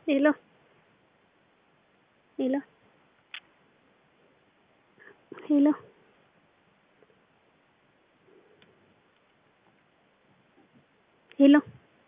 Hello. Hello. Hello. Hello.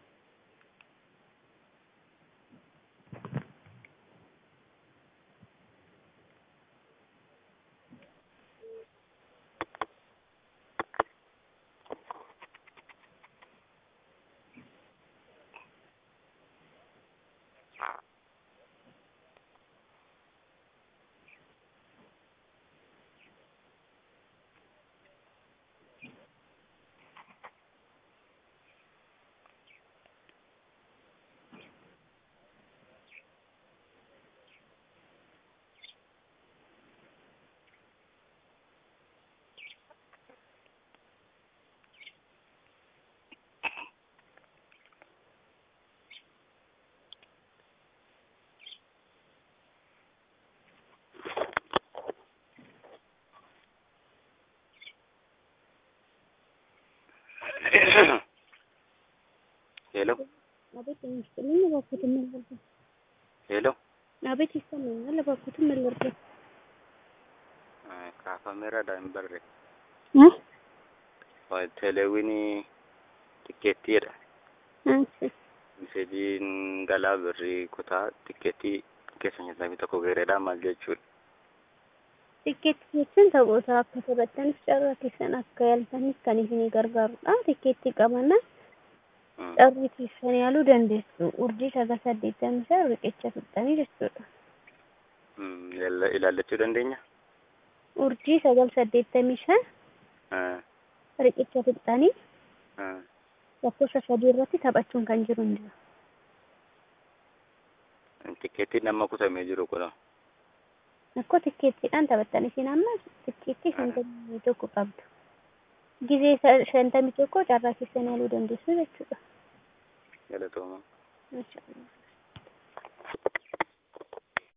ሄሎ አቤት ይመስልኝ እባክዎት ምን ልርዳዎት? ሄሎ አቤት ይሰማኛል እባክዎት ምን ልርዳዎት? kaafameera daa'imbarre እ teeleewwinii tikkeettiidha እሺ miseejiin galaa birrii kutaa tikkeettii keessa nyaatamu tokko gareedha maal jechuudha Tikkeetti jechuun taphoota akka taphattaniif carraa keessan akka yaaltaniif kan isinii gargaarudha. Tikkeetti qabannaan carrii keessan yaaluu dandeessu. Urjii sagal saddeettamii shan riqicha fixxanii jechuudha. ilaallachuu dandeenya Urjii sagal saddeettamii shan riqicha fixxanii lakkoofsa sadii irratti taphachuun kan jiru hin jiru. tikkeettiin amma kutamee jiru kun Akkoo tikkeettiidhaan taphattan isin amma tikkeettii shantamii tokko qabdu. Gizee shantamii tokko carraa keessan yaaluu dandeessu jechuudha.